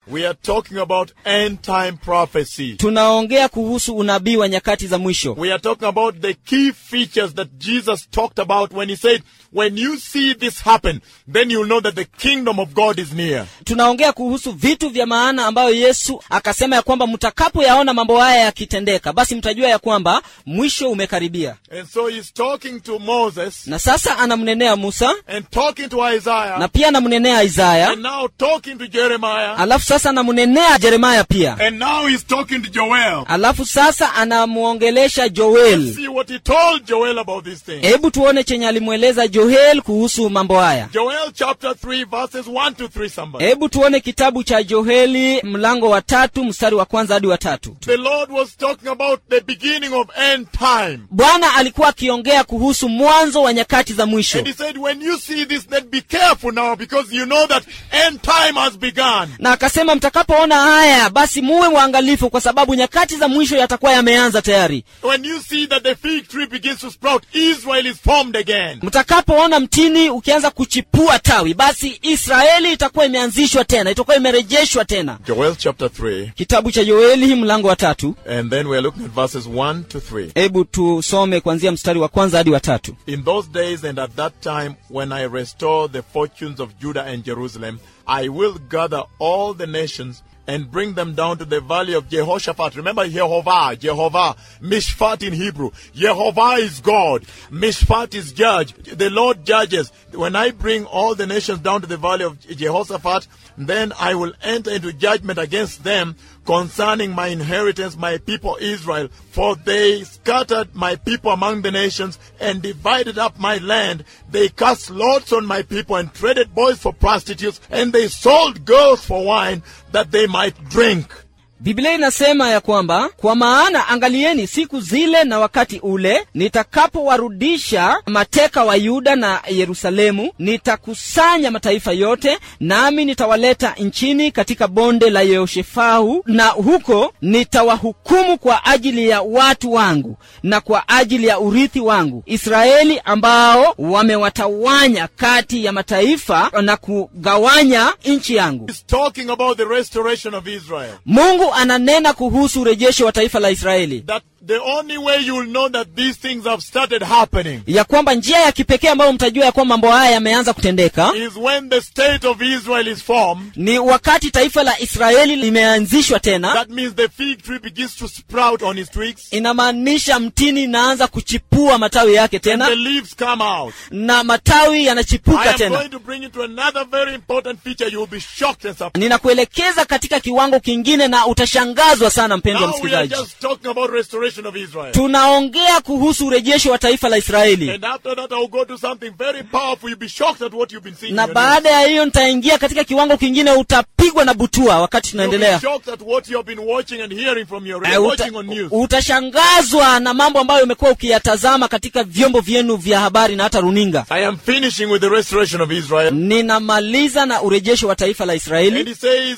We are talking about end time prophecy. tunaongea kuhusu unabii wa nyakati za mwisho We are talking about the key features that Jesus talked about when he said, when you see this happen, then you'll know that the kingdom of God is near. tunaongea kuhusu vitu vya maana ambayo yesu akasema ya kwamba mtakapoyaona mambo haya yakitendeka basi mtajua ya kwamba mwisho umekaribia And so he's talking to Moses na sasa anamnenea musa and talking to Isaiah na pia anamnenea isaya and now talking to Jeremiah alafu sasa anamnenea jeremaya pia and now he's talking to Joel. alafu sasa anamwongelesha joel See what he told Joel about these things. hebu tuone chenye alimweleza joel kuhusu mambo haya Joel chapter 3 verses 1 to 3 somebody. hebu tuone kitabu cha joeli mlango wa tatu mstari wa kwanza hadi wa tatu The Lord was talking about the beginning of end time. bwana alikuwa akiongea kuhusu mwanzo wa nyakati za mwisho And he said, when you see this, then be careful now because you know that end time has begun. na akasema mtakapoona haya basi muwe waangalifu kwa sababu nyakati za mwisho yatakuwa yameanza tayari When you see that the fig tree begins to sprout, Israel is formed again. mtakapoona mtini ukianza kuchipua tawi basi israeli itakuwa imeanzishwa tena itakuwa imerejeshwa tena Joel chapter 3, kitabu cha yoeli mlango wa tatu and then we're looking at verses 1 to 3. hebu tusome kuanzia mstari wa kwanza hadi wa tatu In those days and at that time, when I restore the fortunes of Judah and Jerusalem, I will gather all the nations and bring them down to the valley of Jehoshaphat. Remember Jehovah, Jehovah, Mishpat in Hebrew. Jehovah is God. Mishpat is judge. The Lord judges. When I bring all the nations down to the valley of Jehoshaphat, then I will enter into judgment against them concerning my inheritance, my people Israel. For they scattered my people among the nations and divided up my land. They cast lots on my people and traded boys for prostitutes, and they sold girls for wine that they might drink. biblia inasema ya kwamba kwa maana angalieni siku zile na wakati ule nitakapowarudisha mateka wa yuda na yerusalemu nitakusanya mataifa yote nami nitawaleta nchini katika bonde la yehoshefau na huko nitawahukumu kwa ajili ya watu wangu na kwa ajili ya urithi wangu israeli ambao wamewatawanya kati ya mataifa na kugawanya nchi yangu He's talking about the restoration of Israel. mungu ananena kuhusu urejesho wa taifa la israeli That the only way you will know that these things have started happening ya kwamba njia ya kipekee ambayo mtajua ya kwamba mambo haya yameanza kutendeka is when the state of Israel is formed. ni wakati taifa la israeli limeanzishwa tena That means the fig tree begins to sprout on its twigs. inamaanisha mtini inaanza kuchipua matawi yake And the tena leaves come out. na matawi I yanachipuka am tena going to bring you to another very important feature. You will be shocked and surprised. ninakuelekeza katika kiwango kingine na utashangazwa sana mpendwa Now we are msikilizaji just talking about restoration of Israel. tunaongea kuhusu urejesho wa taifa la israeli And after that, I will go to something very powerful. You'll be shocked at what you've been seeing. na in your news. baada ya hiyo nitaingia katika kiwango kingine utapigwa na butua wakati You'll be tunaendelea shocked at what you have been watching and hearing from your Eh, uta, watching on news. utashangazwa na mambo ambayo umekuwa ukiyatazama katika vyombo vyenu vya habari na hata runinga I am finishing with the restoration of Israel. ninamaliza na urejesho wa taifa la And israeli he says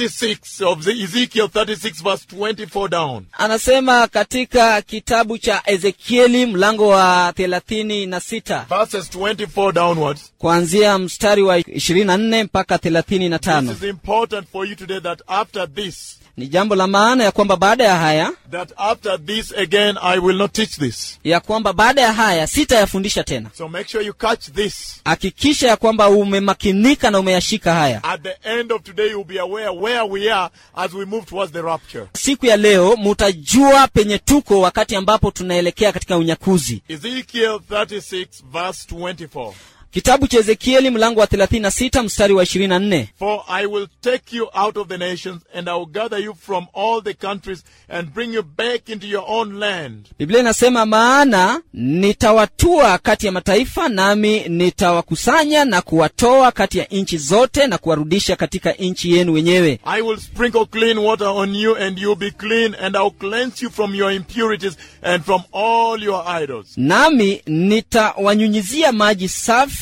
36 of the Ezekiel 36 verse 24 down. anasema katika kitabu cha ezekieli mlango wa thelathini na sita Verses 24 downwards. kuanzia mstari wa ishirini na nne mpaka thelathini na This tano is important for you today that after this, ni jambo la maana ya kwamba baada ya haya that after this again, I will not teach this. ya kwamba baada ya haya sitayafundisha tena So make sure you catch this. hakikisha ya kwamba umemakinika na umeyashika haya At the end of today, you'll be aware where we are as we move towards the rapture. siku ya leo mutajua penye tuko wakati ambapo tunaelekea katika unyakuzi Ezekiel 36 verse 24. kitabu cha ezekieli mlango wa 36 mstari wa 24 For I will take you out of the nations, and I will gather you from all the countries, and bring you back into your own land. biblia inasema maana nitawatua kati ya mataifa nami nitawakusanya na kuwatoa kati ya nchi zote na kuwarudisha katika nchi yenu wenyewe I will sprinkle clean water on you, and you'll be clean, and I'll cleanse you from your impurities and from all your idols. nami nitawanyunyizia maji safi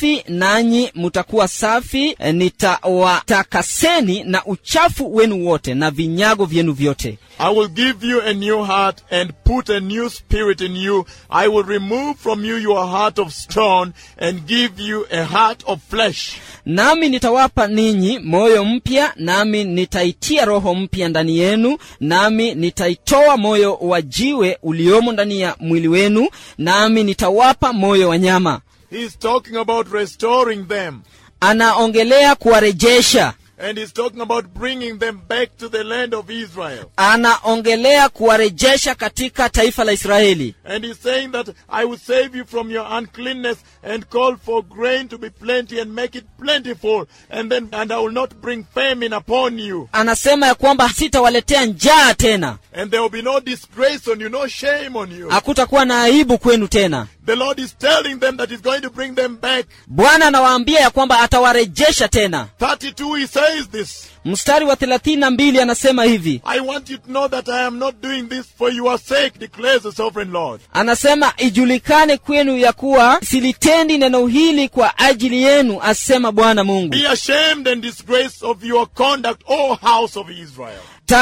safi nanyi mutakuwa safi eh, nitawatakaseni na uchafu wenu wote na vinyago vyenu vyote I will give you a new heart and put a new spirit in you. I will remove from you your heart of stone and give you a heart of flesh. nami nitawapa ninyi moyo mpya nami nitaitia roho mpya ndani yenu nami nitaitoa moyo wa jiwe uliomo ndani ya mwili wenu nami nitawapa moyo wa nyama He's talking about restoring them. anaongelea kuwarejesha And he's talking about bringing them back to the land of Israel. anaongelea kuwarejesha katika taifa la israeli And he's saying that I will save you from your uncleanness and call for grain to be plenty and make it plentiful. And then, and I will not bring famine upon you. anasema ya kwamba sitawaletea njaa tena And there will be no disgrace on you, no shame on you. hakutakuwa na aibu kwenu tena The Lord is telling them that he's going to bring them back. bwana anawaambia ya kwamba atawarejesha tena 32, he says this. mstari wa thelathini na mbili anasema hivi I want you to know that I am not doing this for your sake, declares the sovereign Lord. anasema ijulikane kwenu ya kuwa silitendi neno hili kwa ajili yenu asema bwana mungu Be ashamed and disgraced of your conduct, O house of Israel.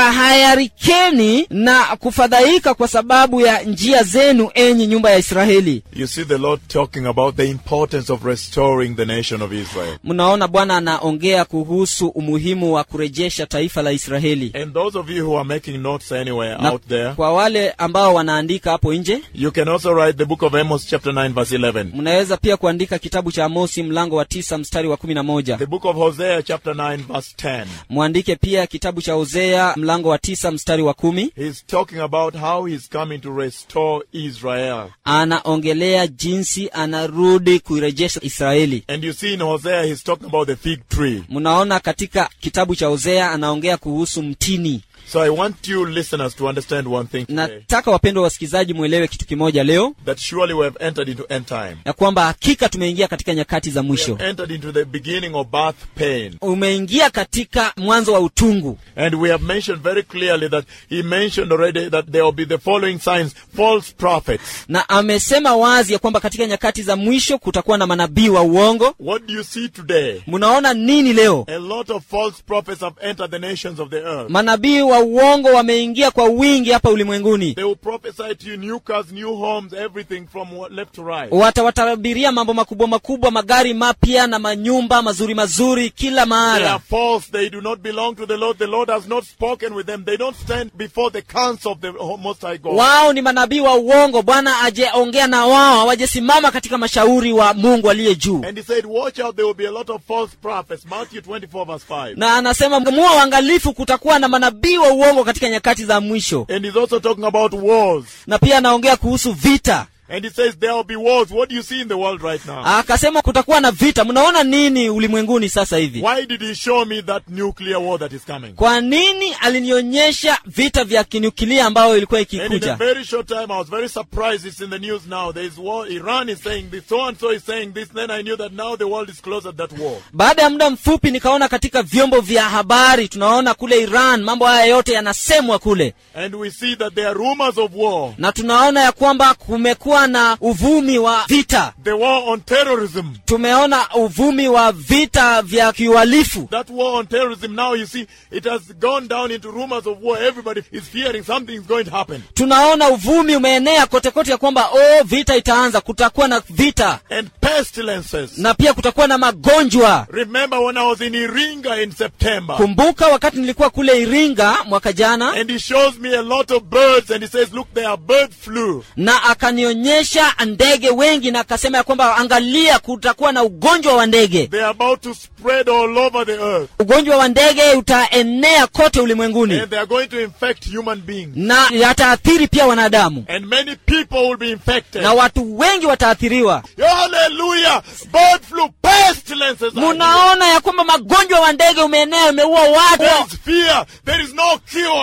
tahayarikeni na kufadhaika kwa sababu ya njia zenu enyi nyumba ya israeli You see the Lord talking about the importance of restoring the nation of Israel. mnaona bwana anaongea kuhusu umuhimu wa kurejesha taifa la israeli And those of you who are making notes anywhere na out there, kwa wale ambao wanaandika hapo nje you can also write the book of Amos chapter 9 verse 11. mnaweza pia kuandika kitabu cha amosi mlango wa tisa mstari wa kumi na moja The book of Hosea chapter 9 verse 10. mwandike pia kitabu cha hosea mlango wa tisa mstari wa kumi He's talking about how he's coming to restore Israel. anaongelea jinsi anarudi kuirejesha israeli And you see in Hosea he's talking about the fig tree. mnaona katika kitabu cha hosea anaongea kuhusu mtini So I want you listeners to understand one thing today. nataka wapendwa wasikilizaji mwelewe kitu kimoja leo That surely we have entered into end time. ya kwamba hakika tumeingia katika nyakati za We mwisho have entered into the beginning of birth pain. umeingia katika mwanzo wa utungu And we have mentioned very clearly that he mentioned already that there will be the following signs false prophets. na amesema wazi ya kwamba katika nyakati za mwisho kutakuwa na manabii wa uongo What do you see today? mnaona nini leo A lot of false prophets have entered the nations of the earth. manabii wa uongo wameingia kwa wingi hapa ulimwenguni They will prophesy to you new cars, new homes, everything from left to right. watawatabiria mambo makubwa makubwa magari mapya na manyumba mazuri mazuri kila They are mahala false. They do not belong to the Lord. The Lord has not spoken with them. They don't stand before the counsel of the Most High God. wao ni manabii wa uongo bwana ajeongea na wao hawajasimama katika mashauri wa mungu aliye juu And he said, Watch out, there will be a lot of false prophets. Matthew 24, verse 5. na anasema muwa uangalifu kutakuwa na manabii wa uongo katika nyakati za mwisho And he's also talking about wars. na pia anaongea kuhusu vita And he says, There will be wars. What do you see in the world right now? akasema kutakuwa na vita mnaona nini ulimwenguni sasa hivi Why did he show me that nuclear war that is coming? kwa nini alinionyesha vita vya kinyukilia ambayo ilikuwa And in a ikikuja very short time, I was very surprised. It's in the news now. There is war. Iran is saying this. So and so is saying this. Then I knew that now the world is close at that war. baada ya muda mfupi nikaona katika vyombo vya habari tunaona kule iran mambo haya yote yanasemwa kule And we see that there are rumors of war. na tunaona ya kwamba kumekuwa na uvumi wa vita The war on terrorism. tumeona uvumi wa vita vya kiuhalifu That war on terrorism now, you see, it has gone down into rumors of war. Everybody is fearing something is going to happen. tunaona uvumi umeenea kote kote ya kwamba oh vita itaanza kutakuwa na vita And pestilences. na pia kutakuwa na magonjwa Remember when I was in Iringa in September? kumbuka wakati nilikuwa kule iringa mwaka jana And he shows me a lot of birds and he says, look, they are bird flu. na akanionyesha ndege wengi na akasema ya kwamba angalia kutakuwa na ugonjwa wa ndege They are about to spread all over the earth. ugonjwa wa ndege utaenea kote ulimwenguni And they are going to infect human beings. na yataathiri pia wanadamu And many people will be infected. na watu wengi wataathiriwa Hallelujah! Bird flu, pestilences. are here. munaona ya kwamba magonjwa wa ndege umeenea umeua There watu is fear. There is no cure.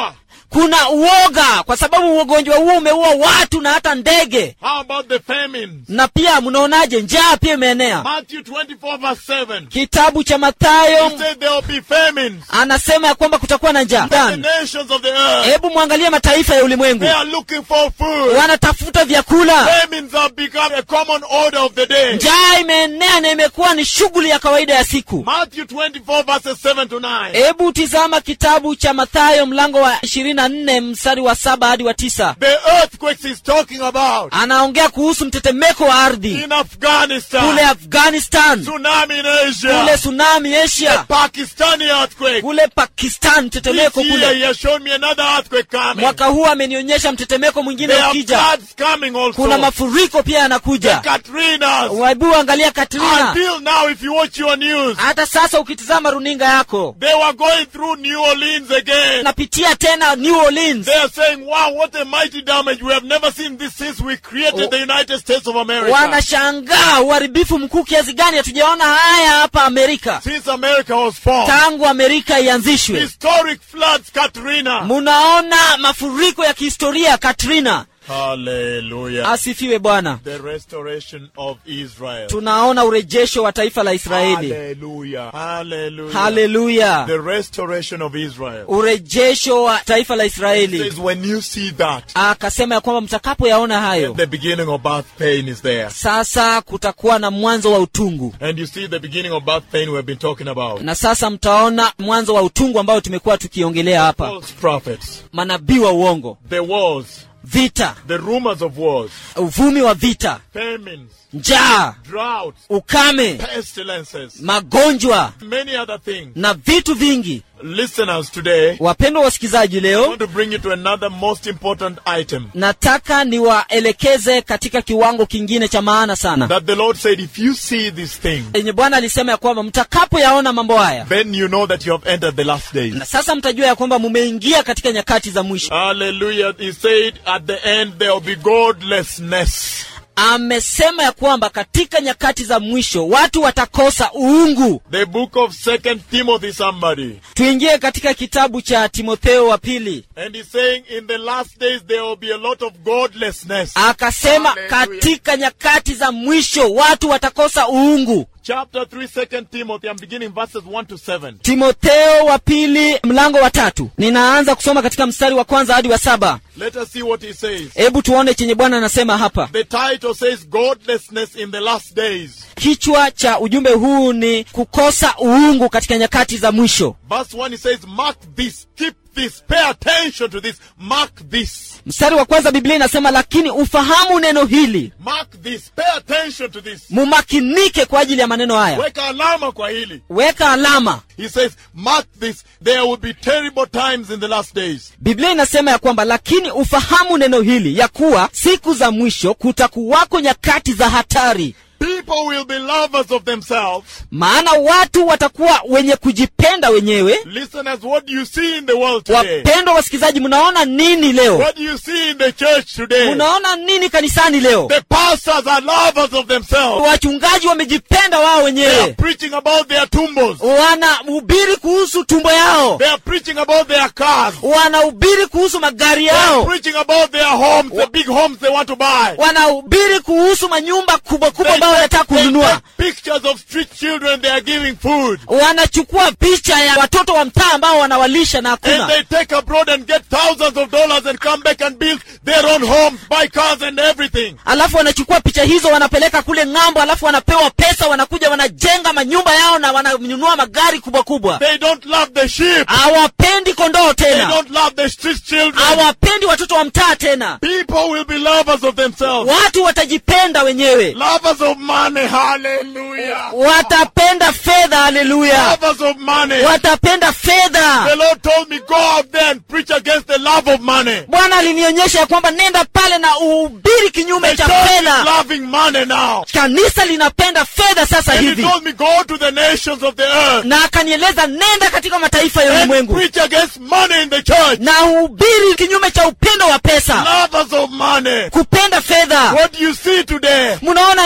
kuna uoga kwa sababu ugonjwa huo umeua watu na hata ndege How about the famines? na pia mnaonaje njaa pia imeenea Matthew 24 verse 7. kitabu cha mathayo He said there will be famines. anasema ya kwamba kutakuwa na njaa The Ndani. nations of the earth, hebu mwangalie mataifa ya ulimwengu they are looking for food. wanatafuta vyakula Famines have become a common order of the day. njaa imeenea na imekuwa ni shughuli ya kawaida ya siku Matthew 24 verses 7 to 9. hebu tizama kitabu cha mathayo mlango wa 24 mstari wa saba hadi wa tisa The earthquakes he's talking about anaongea kuhusu mtetemeko wa ardhi in Afghanistan, kule afghanistan tsunami in kule Asia, tsunami asia Pakistani earthquake. kule pakistan This mtetemeko year kule he has shown me another earthquake coming. mwaka huu amenionyesha mtetemeko mwingine There are ukija floods coming kuna also. mafuriko pia yanakuja Katrinas. hebu angalia katrina Until now, if you watch your news, hata sasa ukitizama runinga yako they were going through New Orleans again. napitia tena new orleans They are saying, wow, what a mighty damage. We have never seen this since we created Oh. the United States of America. wanashangaa uharibifu mkuu kiasi gani hatujaona haya hapa amerika Since America was formed. tangu amerika ianzishwe Historic floods, Katrina. munaona mafuriko ya kihistoria katrina Hallelujah. asifiwe bwana The restoration of Israel. tunaona urejesho wa taifa la israeli Hallelujah. Hallelujah. haleluya The restoration of Israel. urejesho wa taifa la It israeli says when you see that, akasema ya kwamba mtakapoyaona hayo the beginning of birth pain is there. sasa kutakuwa na mwanzo wa utungu And you see the beginning of birth pain we have been talking about. na sasa mtaona mwanzo wa utungu ambao tumekuwa tukiongelea hapa False prophets, manabii wa uongo the wars, vita the rumors of wars, uvumi wa vita famines, njaa droughts, ukame pestilences, magonjwa many other things. na vitu vingi Listeners, today, wapendwa wasikilizaji I leo want to bring you to another most important item nataka niwaelekeze katika kiwango kingine cha maana sana that the Lord said, if you see this thing, yenye bwana alisema ya kwamba mtakapoyaona mambo haya then you know that you have entered the last days. na sasa mtajua ya kwamba mumeingia katika nyakati za mwisho Hallelujah. He said at the end there will be godlessness. amesema ya kwamba katika nyakati za mwisho watu watakosa uungu The book of Second Timothy, somebody. tuingie katika kitabu cha timotheo wa pili And he's saying in the last days there will be a lot of godlessness. akasema Hallelujah. katika nyakati za mwisho watu watakosa uungu Chapter 3, Second Timothy, I'm beginning verses 1 to 7. timotheo wa pili mlango wa tatu ninaanza kusoma katika mstari wa kwanza hadi wa saba Let us see what he says. hebu tuone chenye bwana anasema hapa The title says Godlessness in the Last Days. kichwa cha ujumbe huu ni kukosa uungu katika nyakati za mwisho Verse 1 he says, Mark this, keep this, pay attention to this, mark this, mstari wa kwanza biblia inasema lakini ufahamu neno hili mark this, pay attention to this. mumakinike kwa ajili ya maneno haya Weka alama kwa hili. weka alama He says, mark this, there will be terrible times in the last days. biblia inasema ya kwamba lakini ufahamu neno hili ya kuwa siku za mwisho kutakuwako nyakati za hatari People will be lovers of themselves. maana watu watakuwa wenye kujipenda wenyewe Listeners, what do you see in the world today? wapendwa wasikilizaji mnaona nini leo What do you see in the church today? mnaona nini kanisani leo The pastors are lovers of themselves. wachungaji wamejipenda wao They are wenyewe preaching about their tumbos. wanahubiri kuhusu tumbo yao They are preaching about their cars. wanahubiri kuhusu magari They are yao preaching about their homes, the big homes they want to buy. wanahubiri kuhusu manyumba kubwa kubwa They ambayo wanataka take- they kununua take pictures of street children they are giving food. wanachukua picha ya watoto wa mtaa ambao wanawalisha na And hakuna they take abroad and get thousands of dollars and come back and build their own homes, buy cars and everything. alafu wanachukua picha hizo wanapeleka kule ng'ambo alafu wanapewa pesa wanakuja wanajenga manyumba yao na wananunua magari kubwa kubwa They don't love the sheep. hawapendi kondoo They tena don't love the street children. hawapendi watoto wa mtaa tena People will be lovers of themselves. watu watajipenda wenyewe Lovers of money. Hallelujah. watapenda fedha haleluya Lovers of money. watapenda fedha The Lord told me, go out there and preach against the love of money. bwana alinionyesha ya kwamba nenda pale na uhubiri kinyume The cha church is fedha loving money now. kanisa linapenda fedha sasa And he hivi told me, go to the nations of the earth na akanieleza nenda katika mataifa ya and ulimwengu preach against money in the church. na uhubiri kinyume cha upendo wa pesa Lovers of money. kupenda fedha What do you see today? mnaona nini leo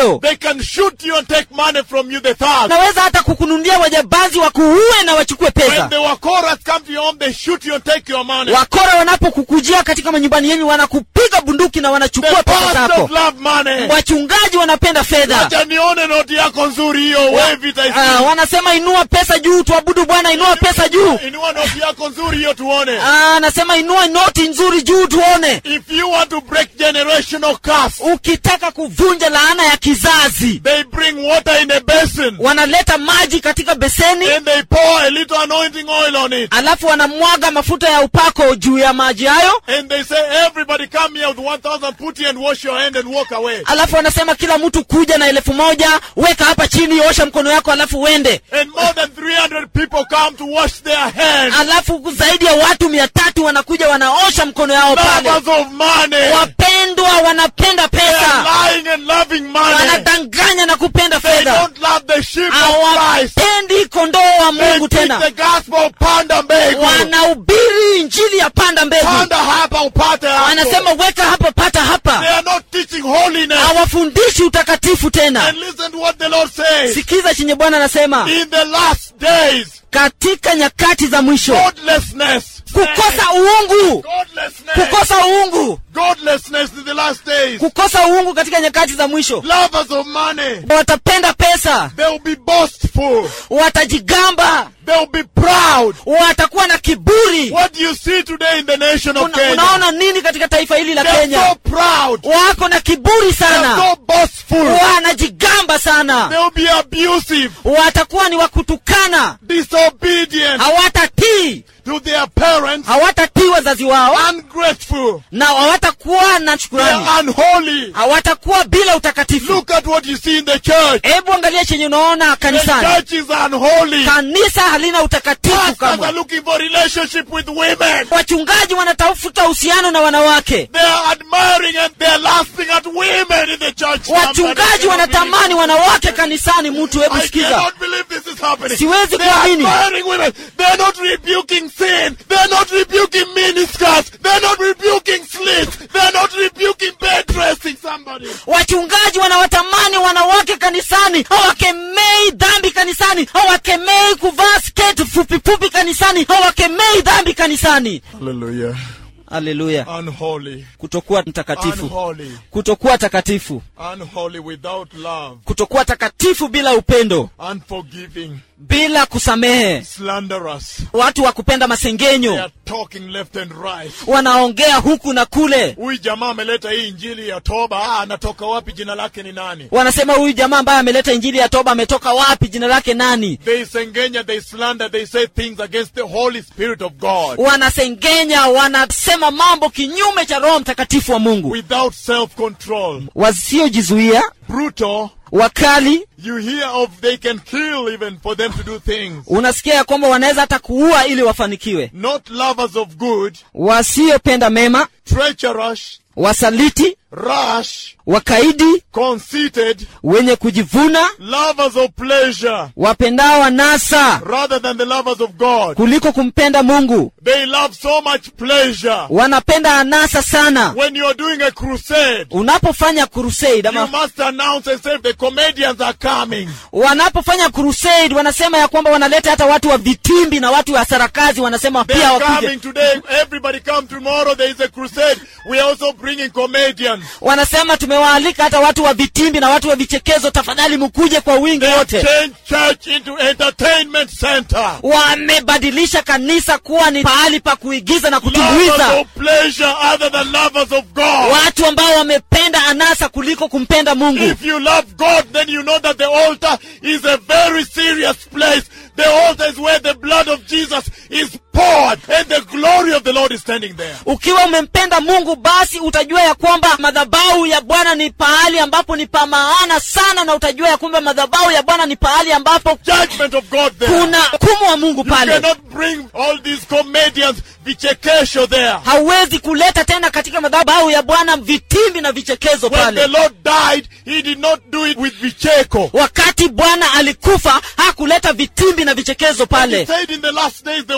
leo They can shoot you and take money from you, the thugs. naweza hata kukununulia wajambazi wakuue na wachukue When pesa the Wakoras come to your home, they shoot you and take your money. wakora wanapokukujia katika manyumbani yenyu wanakupiga bunduki na The wanachukua pesa pastors zako love money. wachungaji wanapenda fedha Acha nione noti yako nzuri hiyo, wave it, I see. Ah, wanasema inua pesa juu tuabudu bwana inua pesa juu Inua noti yako nzuri hiyo tuone. Ah, anasema inua noti nzuri juu tuone If you want to break generational curse, ukitaka kuvunja laana ya kizazi they bring water in a basin. wanaleta maji katika beseni Then they pour a little anointing oil on it. alafu wanamwaga mafuta ya upako juu ya maji hayo And they say, everybody come here with 1,000 putty and wash your hand and walk away. alafu wanasema kila mtu kuja na elfu moja weka hapa chini osha mkono yako alafu uende And more than 300 people come to wash their hands. alafu zaidi ya watu mia tatu wanakuja wanaosha mkono yao pale Lovers of money. wapendwa wanapenda They are pesa lying and loving money. wanadanganya na kupenda They fedha don't love the sheep of Christ. hawapendi kondoo wa They mungu preach tena the gospel of panda mbegu. wanahubiri injili ya panda mbegu Panda hapa upate hapo. wanasema weka hapa pata They hapa are not teaching holiness. hawafundishi utakatifu tena And listen to what the Lord says. sikiza chenye bwana anasema In the last days, katika nyakati za mwisho godlessness. kukosa uungu Godlessness. kukosa uungu Godlessness in the last days. kukosa uungu katika nyakati za mwisho Lovers of money. watapenda pesa They will be boastful. watajigamba They will be proud. watakuwa na kiburi What do you see today in the nation of Una, Kenya? unaona nini katika taifa hili la They're kenya so proud. wako na kiburi They're sana so boastful. wanajigamba sana They will be abusive, watakuwa ni wakutukana disobedient hawatatii to their parents, hawatatii wazazi wao ungrateful. na hawatakuwa na They shukurani are unholy. hawatakuwa bila utakatifu Look at what you see in the church. hebu angalia chenye unaona The kanisani church is unholy. kanisa halina utakatifu Pastors are kamwe looking for relationship with women. wachungaji wanatafuta uhusiano na wanawake They are admiring and they are lasting at women in the church. wachungaji Somebody wanatamani wanawake kanisani mtu hebu I sikiza cannot believe this is happening. Siwezi They are kuamini. admiring women. They are not rebuking sin. They are not rebuking miniskirts. They are not rebuking slits. They are not rebuking bed dressing somebody. wachungaji wanawatamani wanawake kanisani hawakemei dhambi kanisani hawakemei kuvaa sketi fupifupi kanisani hawakemei dhambi kanisani Hallelujah. haleluya Unholy. kutokuwa mtakatifu Unholy. kutokuwa takatifu Unholy without love. kutokuwa takatifu bila upendo Unforgiving. bila kusamehe Slanderous. watu wa kupenda They masengenyo are talking left and right. wanaongea huku na kule Huyu jamaa ameleta hii injili ya toba. Ah, anatoka wapi? Jina lake ni nani? wanasema huyu jamaa ambaye ameleta injili ya toba ametoka wapi jina lake nani They sengenya, they slander, they say things against the Holy Spirit of God wanasengenya wanasema mambo kinyume cha roho mtakatifu wa mungu without self-control. wasiojizuia Brutal. wakali You hear of they can kill even for them to do things. unasikia ya kwamba wanaweza hata kuua ili wafanikiwe Not lovers of good, wasiopenda mema treacherous, wasaliti rash, wakaidi conceited, wenye kujivuna lovers of pleasure wapendao anasa rather than the lovers of God. kuliko kumpenda mungu They love so much pleasure. wanapenda anasa sana When you're doing a crusade, unapofanya crusade you ama must announce and say the comedians are coming. wanapofanya crusade wanasema ya kwamba wanaleta hata watu wa vitimbi na watu wa sarakazi wanasema They pia are wakuje coming today. Everybody come tomorrow. There is a crusade. We are also bringing comedians. wanasema tumewaalika hata watu wa vitimbi na watu wa vichekezo tafadhali mkuje kwa wingi They have wote changed church into entertainment center. wamebadilisha kanisa kuwa ni pahali pa kuigiza na Lovers kutumbuiza of pleasure other than lovers of God. watu ambao wamependa anasa kuliko kumpenda mungu If you love God, then you know that the altar is a very serious place. The altar is where the blood of Jesus is poured and the glory of the Lord is standing there. ukiwa umempenda mungu basi utajua ya kwamba madhabahu ya bwana ni pahali ambapo ni pa maana sana na utajua ya kwamba madhabahu ya bwana ni pahali ambapo Judgment of God there. kuna hukumu wa mungu You pale cannot bring all these comedians, vichekesho there. hauwezi kuleta tena katika madhabahu ya bwana vitimbi na vichekezo When the pale Lord died, He did not do it with vicheko. wakati bwana alikufa hakuleta vitimbi na vichekezo He pale said in the last days there will be lovers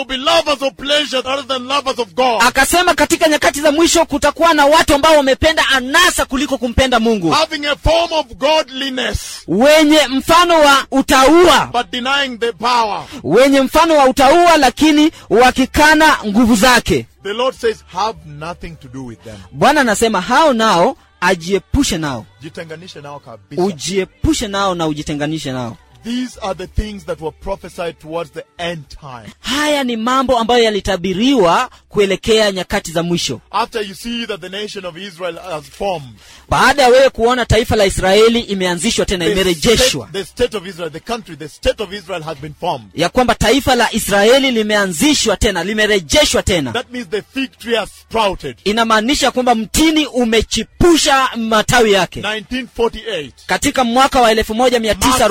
lovers of pleasure rather than lovers of God. akasema katika nyakati za mwisho kutakuwa na watu ambao wamependa anasa kuliko kumpenda mungu Having a form of godliness, wenye mfano wa utaua but denying the power. wenye mfano wa utaua lakini wakikana nguvu zake The Lord says, have nothing to do with them. bwana anasema hao nao ajiepushe nao Jitenganishe nao kabisa. ujiepushe nao na ujitenganishe nao These are the things that were prophesied towards the end time. haya ni mambo ambayo yalitabiriwa kuelekea nyakati za mwisho After you see that the nation of Israel has formed, baada ya wewe kuona taifa la israeli imeanzishwa tena the imerejeshwa state, the state of Israel, the country, the state of Israel has been formed. ya kwamba taifa la israeli limeanzishwa tena limerejeshwa tena That means the fig tree has sprouted. inamaanisha kwamba mtini umechipusha matawi yake 1948. katika mwaka wa marks the beginning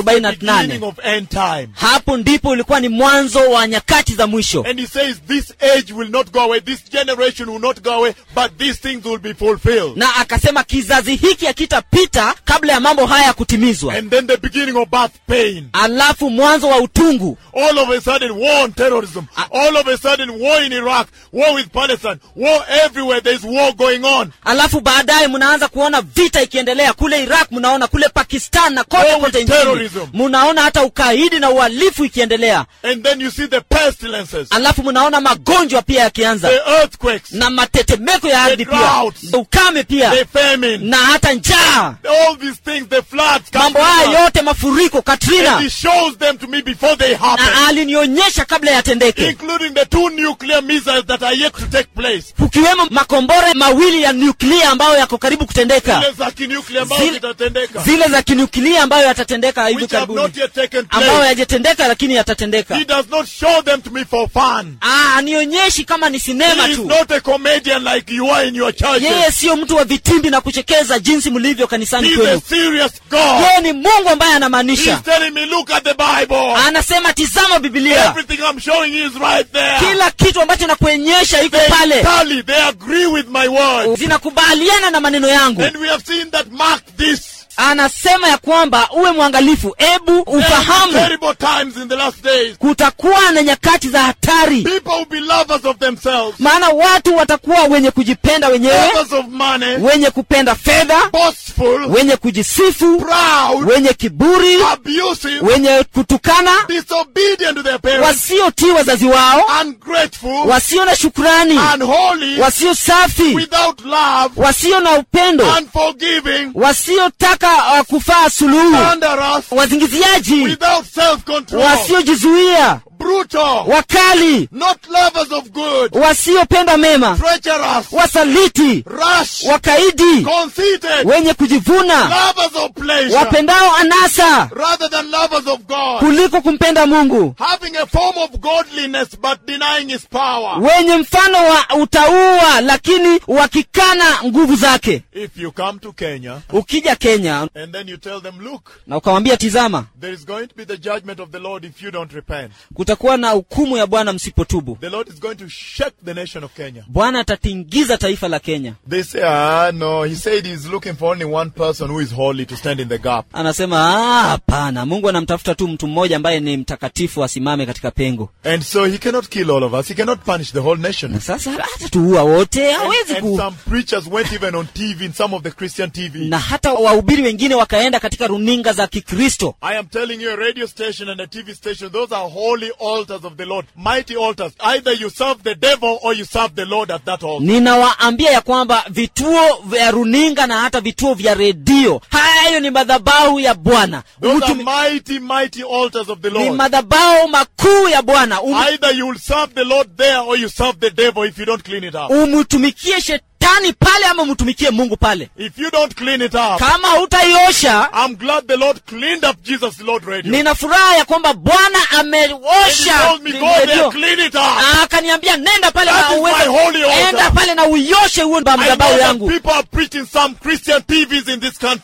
1948 of end time. hapo ndipo ulikuwa ni mwanzo wa nyakati za mwisho And he says, This age will not go away, this generation will not go away, but these things will be fulfilled. na akasema kizazi hiki hakitapita kabla ya mambo haya kutimizwa And then the beginning of birth pain. alafu mwanzo wa utungu All of a sudden, war on terrorism. All of a sudden, war in Iraq, war with Palestine, war everywhere. There's war going on. alafu baadaye mnaanza kuona vita ikiendelea kule iraq mnaona kule pakistan na kote War with kote nchini terrorism. mnaona hata ukaidi na uhalifu ikiendelea And then you see the pestilences, alafu mnaona magonjwa pia yakianza the earthquakes, na matetemeko ya ardhi pia droughts. na ukame pia the famine, na hata njaa all these things, the floods, mambo Katrina. haya yote mafuriko and katrina he shows them to me before they happen. na alinionyesha kabla yatendeke including the two nuclear missiles that are yet to take place. kukiwemo makombora mawili ya nyuklia ambayo yako karibu kutendeka Zile za kinuclear ambazo Zile- zitatendeka. zile za kinyuklia ambayo yatatendeka hivi Which have karibuni not yet taken ambayo place. yajatendeka lakini yatatendeka He does not show them to me for fun. Ah, anionyeshi kama ni sinema He is tu not a comedian like you are in your yeye churches. siyo mtu wa vitimbi na kuchekeza jinsi mlivyo kanisani He's a kwenu serious God. yeye ni mungu ambaye He's anamaanisha telling me, look at the Bible. anasema tizama bibilia Everything I'm showing you is right there. kila kitu ambacho nakuonyesha iko They pale tally, they agree with my word. zinakubaliana na maneno yangu And we have seen that mark this. anasema ya kwamba uwe mwangalifu ebu There are ufahamu terrible times in the last days. kutakuwa na nyakati za hatari People will be lovers of themselves, maana watu watakuwa wenye kujipenda wenyewe lovers of money, wenye kupenda fedha boastful, wenye kujisifu proud, wenye kiburi abusive, wenye kutukana disobedient to their parents, wasiotii wazazi wao ungrateful, wasio na shukrani unholy, wasio safi without love, wasio na upendo unforgiving, wasiotaka uh, kufaa suluhu thunderous, wazingiziaji without self-control, wasiojizuia brutal, wakali not lovers of good, wasiopenda mema treacherous, wasaliti rash, wakaidi conceited, wenye kujivuna lovers of pleasure, wapendao anasa rather than lovers of God, kuliko kumpenda mungu having a form of godliness but denying his power. wenye mfano wa utaua lakini wakikana nguvu zake If you come to Kenya ukija kenya and then you tell them, look, na ukawambia tizama there is going to be the judgment of the Lord if you don't repent. kutakuwa na hukumu ya bwana msipotubu The Lord is going to shake the nation of Kenya. bwana atatingiza taifa la kenya They say, ah, no, he said he's looking for only one person who is holy to stand in the gap. anasema "Ah, hapana mungu anamtafuta tu mtu mmoja ambaye ni mtakatifu asimame katika pengo And so he cannot kill all of us. He cannot punish the whole nation. na sasa hata tuua wote And, hawezi and ku some preachers went even on TV, in some of the Christian TV. na hata wahubiri wengine wakaenda katika runinga za kikristo I am telling you, a radio station and a TV station, those are holy altars of the Lord, mighty altars. Either you serve the devil or you serve the Lord at that altar. ninawaambia ya kwamba vituo vya runinga na hata vituo vya redio hayo ni madhabahu ya bwana Those are Umtumi- mighty, mighty altars of the ni Lord. madhabahu makuu ya bwana Um- Either you will serve the Lord there or you serve the devil if you don't clean it up. umtumikie shetani pale ama umtumikie mungu pale If you don't clean it up, kama hutaiosha I'm glad the Lord cleaned up Jesus Lord Radio. nina furaha ya kwamba bwana And he ameosha told me, go there, redio. clean it up. Ah, akaniambia nenda pale That na is uweze- my holy altar. enda pale na uioshe huo I know madhabahu that yangu people are preaching some Christian TVs in this country. nimejua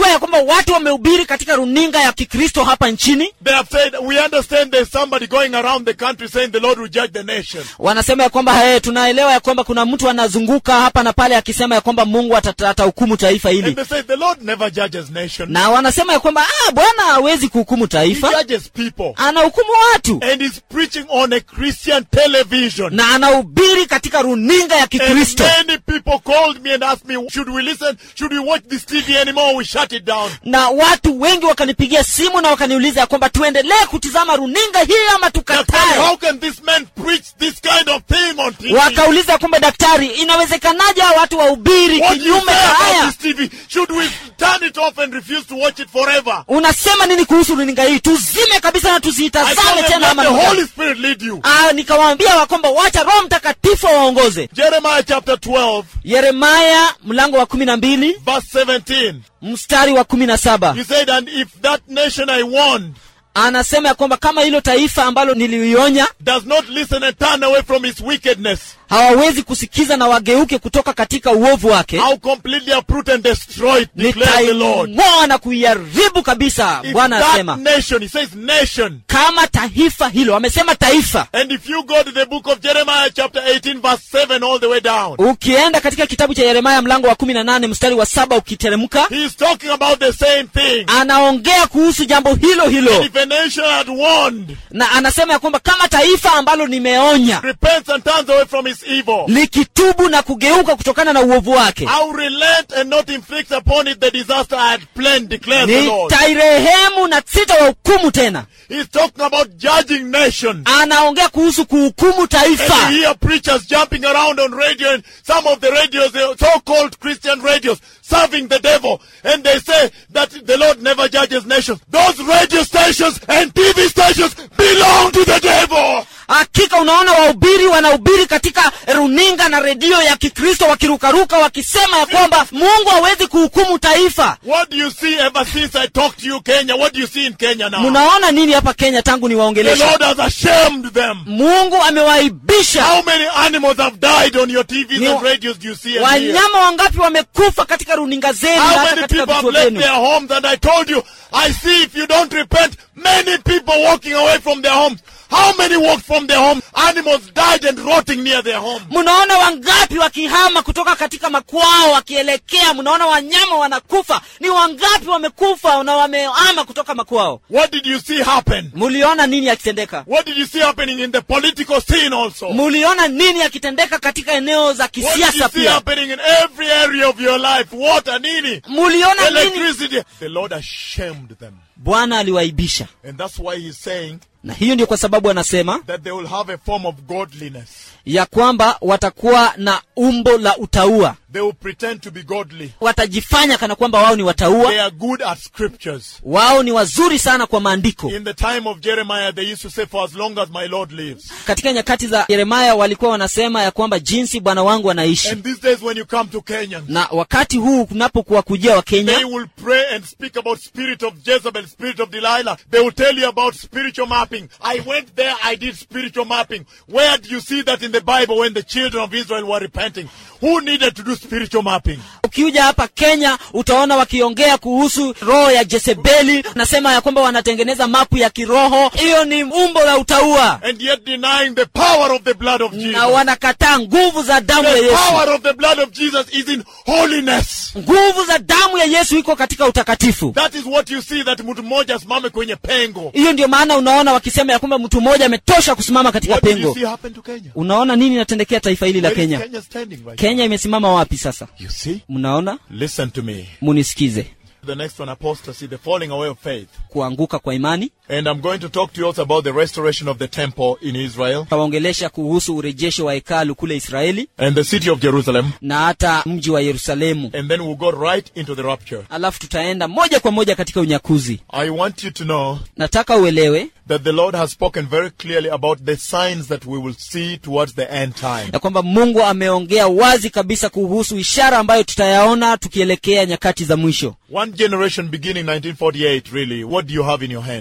unajua ya kwamba watu wamehubiri katika runinga ya kikristo hapa nchini They have said, we understand there's somebody going around the country saying the Lord will judge the nation. wanasema ya kwamba hey, tunaelewa ya kwamba kuna mtu anazunguka hapa na pale akisema ya kwamba mungu atata- atahukumu taifa And hili they say the Lord never judges nation. na wanasema ya kwamba ah, bwana hawezi kuhukumu He taifa judges people. anahukumu watu And he's preaching on a Christian television. na anahubiri katika runinga ya And kikristo many people called me and asked me, should we listen? Should we watch this TV anymore? Or we shut it down. na watu wengi wakanipigia simu na wakaniuliza ya kwamba tuendelee kutizama runinga hii ama Daktari, tukatae how can this man preach this kind of thing on TV? wakauliza ya kwamba daktari inawezekanaje hawa watu wahubiri What do you kinyume say na about haya this TV? Should we turn it off and refuse to watch it forever? unasema nini kuhusu runinga hii tuzime kabisa na I told tusiitazame them, tena let ama the namna Holy gani?" Spirit lead you. Ah, nikawaambia wa kwamba wacha roho mtakatifu waongoze Jeremiah chapter 12, yeremaya mlango wa kumi na mbili verse 17. mstari wa kumi na saba He said, And if that nation I warned anasema ya kwamba kama hilo taifa ambalo nilionya does not listen and turn away from its wickedness, hawawezi kusikiza na wageuke kutoka katika uovu wake I'll completely uproot and destroy it, declares the Lord. nitaing'oa na kuiharibu kabisa If bwana that asema nation, he says nation. kama taifa hilo amesema taifa And if you go to the book of Jeremiah chapter 18 verse 7 all the way down, ukienda katika kitabu cha yeremaya mlango wa kumi na nane mstari wa saba ukiteremka he is talking about the same thing. anaongea kuhusu jambo hilo And hilo if a nation had warned, na anasema ya kwamba kama taifa ambalo nimeonya repents and turns away from its evil, likitubu na kugeuka kutokana na uovu wake I'll relent and not inflict upon it the disaster I had planned, declares the Lord. nitairehemu na sitawahukumu tena He's talking about judging nations. anaongea kuhusu kuhukumu And taifa you hear preachers jumping around on radio and some of the radios, the so-called Christian radios, serving the devil. And they say that the Lord never judges nations. Those radio stations and TV stations belong to the devil. hakika unaona wahubiri wanahubiri katika runinga na redio ya kikristo wakirukaruka wakisema ya kwamba mungu hawezi kuhukumu taifa What do you see ever since I talked to you, Kenya? What do you see in Kenya now? mnaona nini hapa kenya tangu The niwaongelesha Lord has ashamed them. mungu amewaibisha How many animals have died on your TVs Ni- and radios do you see and hear? wanyama wangapi wamekufa katika runinga zenu na How hata many katika people have vituo left vyenu their homes? And I told you, I see if you don't repent, many people walking away from their homes. How many walked from their homes? Animals died and rotting near their home. mnaona wangapi wakihama kutoka katika makwao wakielekea mnaona wanyama wanakufa ni wangapi wamekufa na wamehama kutoka makwao What did you see happen? muliona nini yakitendeka What did you see happening in the political scene also? What muliona nini yakitendeka katika eneo za did you kisiasa see pia happening in every area of your life? Water, nini? muliona nini Electricity. The Lord ashamed them. bwana aliwaibisha And that's why he's saying na hiyo ndio kwa sababu anasema that they will have a form of godliness. ya kwamba watakuwa na umbo la utaua They will pretend to be godly. watajifanya kana kwamba wao ni They wataua are good at scriptures. wao ni wazuri sana kwa maandiko In the time of Jeremiah, they used to say, For as long as my Lord lives. katika nyakati za yeremaya walikuwa wanasema ya kwamba jinsi bwana wangu anaishi And these days, when you come to Kenya, na wakati huu kunapokuwa kujia wa they kenya will pray and speak about spirit of Jezebel, spirit of Delilah. They will tell you about spiritual mapping. I went there, I did spiritual mapping. Where do you see that in the Bible when the children of Israel were repenting? Who needed to do spiritual mapping? ukiuja hapa kenya utaona wakiongea kuhusu roho ya jezebeli nasema ya kwamba wanatengeneza mapu ya kiroho hiyo ni umbo la utaua And yet denying the power of the blood of na Jesus. wanakataa nguvu za damu ya The yesu power of the blood of Jesus is in holiness. nguvu za damu ya yesu iko katika utakatifu That is what you see that mtu mmoja asimame kwenye pengo. hiyo ndio maana unaona wakisema ya kwamba mtu mmoja ametosha kusimama katika What did you pengo see happen to Kenya? unaona nini inatendekea taifa hili la Where is kenya Kenya standing right kenya imesimama wapi sasa now? You see? mnaona Listen to me. munisikize The next one, apostasy, the falling away of faith. kuanguka kwa imani And I'm going to talk to you also about the restoration of the temple in Israel tawaongelesha kuhusu urejesho wa hekalu kule israeli and the city of Jerusalem. na hata mji wa yerusalemu And then we'll go right into the rapture. alafu tutaenda moja kwa moja katika unyakuzi I want you to know nataka uelewe that the Lord has spoken very clearly about the signs that we will see towards the end time. ya kwamba mungu ameongea wazi kabisa kuhusu ishara ambayo tutayaona tukielekea nyakati za mwisho One generation beginning 1948, really. What do you have in your hands? kuanzia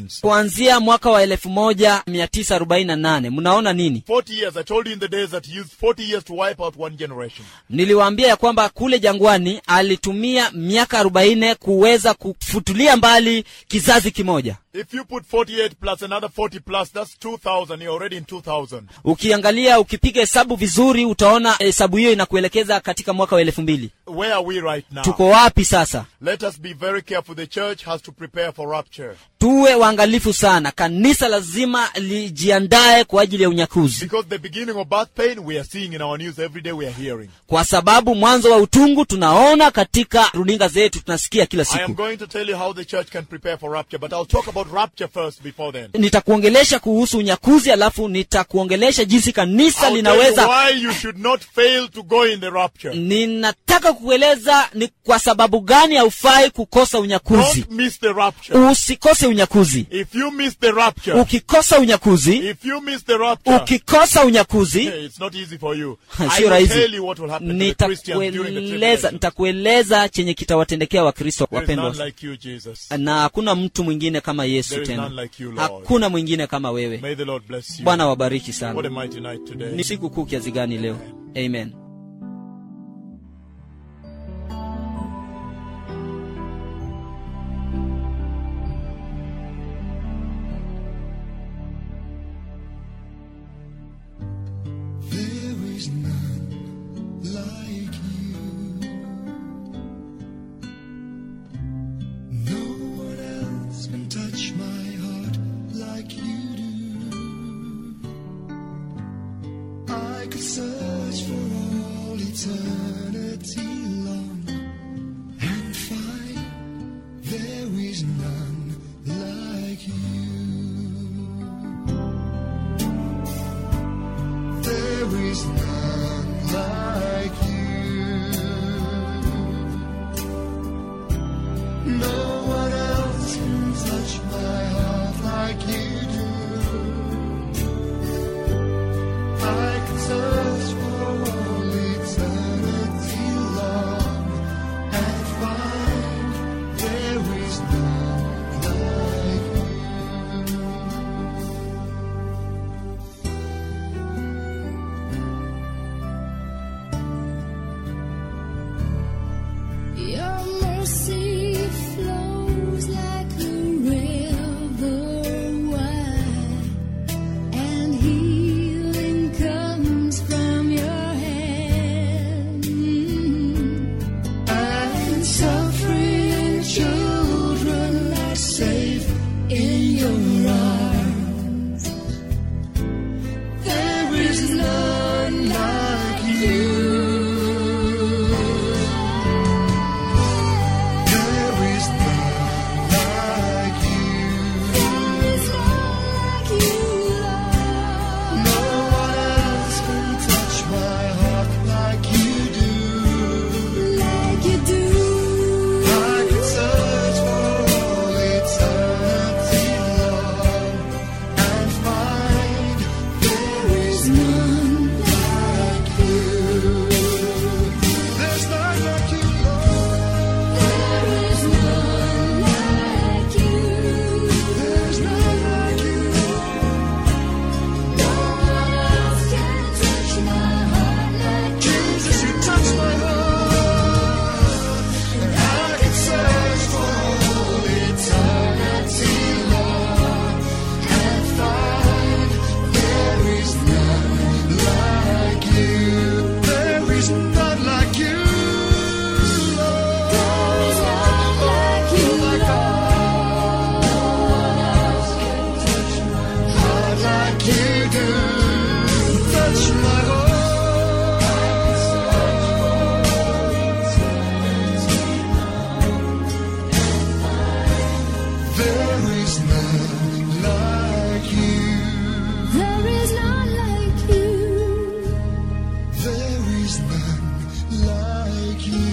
kuanzia mwaka wa 1948 mnaona nini 40 years. I told you in the desert he used 40 years to wipe out one generation. niliwaambia ya kwamba kule jangwani alitumia miaka 40 kuweza kufutulia mbali kizazi kimoja If you put 48 plus another 40 plus, that's 2,000. You're already in 2,000. ukiangalia ukipiga hesabu vizuri utaona hesabu hiyo inakuelekeza katika mwaka wa elfu mbili Where are we right now? tuko wapi sasa Let us be very careful. The church has to prepare for rapture. tuwe waangalifu sana kanisa lazima lijiandae kwa ajili ya unyakuzi Because the beginning of birth pain, we are seeing in our news every day, we are hearing. kwa sababu mwanzo wa utungu tunaona katika runinga zetu tunasikia kila I am siku going to tell you how the church can prepare for rapture, but I'll talk about rapture first before then. nitakuongelesha kuhusu unyakuzi alafu nitakuongelesha jinsi kanisa I'll tell you linaweza why you should not fail to go in the rapture. ninataka kukueleza ni kwa sababu gani haufai kukosa unyakuzi Don't miss the rapture. usikose unyakuzi If you miss the rapture, ukikosa unyakuzi if you miss the rapture, ukikosa unyakuzi hey, it's not easy for you. I sio will rahisi tell you what will happen to the Christians during the nitakueleza tribulation. nitakueleza chenye kitawatendekea wakristo There is none wapendwa like you, Jesus. na hakuna mtu mwingine kama yesu There is tena none like you, Lord. hakuna mwingine kama wewe May the Lord bless you. bwana wabariki What sana a mighty night today. ni siku kuu kiasi gani leo amen There is none like you. No one else can touch my heart like you do. I could search for all eternity long and find there is none like you. There is none like you. No one else can touch my heart like you do. I could search for all eternity long and find there is none like you. Your mercy flows like a river wide, and healing comes from your hand. And suffering children are safe in your arms. There is none like you. There is none like you. No one else can touch my heart like you do. I could search for all eternity long and find there is none like you. There's none like you, Lord. There's none like you, Jesus, you touch my heart, and I could search for all eternity long and find there is none like you. There is none like you, Lord. Oh my God, heart like you do. Touch my heart. There is none like you. There is none like you. There is none like you.